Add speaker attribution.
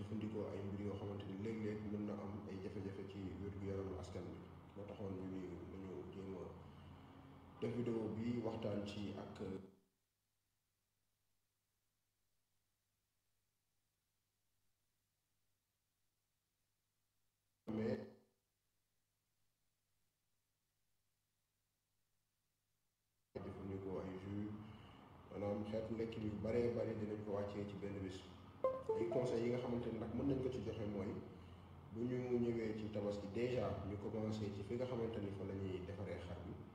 Speaker 1: jëfandikoo ay mbir yoo xamante ni léeg-léeg mën na am ay jafe-jafe ci wér-gu-yaramu askan bi moo taxoon ñu ni nañu jéem a def vidéo bi waxtaan ci ak mais jëfandikoo ay jus maanaam xeetu lekk yu baree bari dinañ ko wàccee ci benn bis ay conseils yi nga xamante ni nag mën nañ ko ci joxe mooy bu ñu ñëwee ci tabaski déjà ñu commencé ci fi nga xamante ni fa la ñuy defaree xar bi